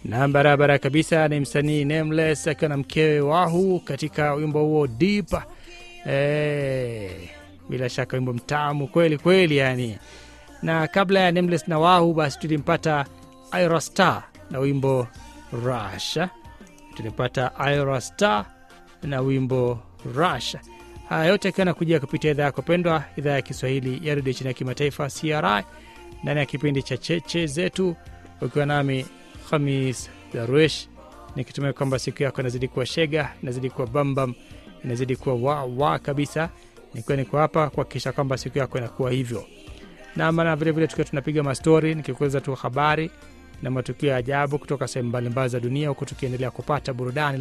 na barabara kabisa ni msanii Nameless akiwa na mkewe Wahu katika wimbo huo Deep. Eh, bila shaka wimbo mtamu kweli kweli yani. Na kabla ya Nameless na Wahu, basi tulimpata Ira Star na wimbo Rush. Tulimpata Ira Star na wimbo Rush. Haya yote akiwa nakujia kupitia idhaa yako pendwa, idhaa ya Kiswahili ya redio chini ya kimataifa CRI, ndani ya kipindi cha cheche zetu, ukiwa nami Hamis Darwish, nikitumia kwamba siku yako inazidi kuwa shega, inazidi kuwa bambam, inazidi kuwa wawa kabisa, nikiwa niko hapa kuhakikisha kwamba siku yako inakuwa hivyo na maana vilevile tukiwa tunapiga mastori, nikikueleza tu habari na matukio ya ajabu kutoka sehemu mbalimbali za dunia, huku tukiendelea kupata burudani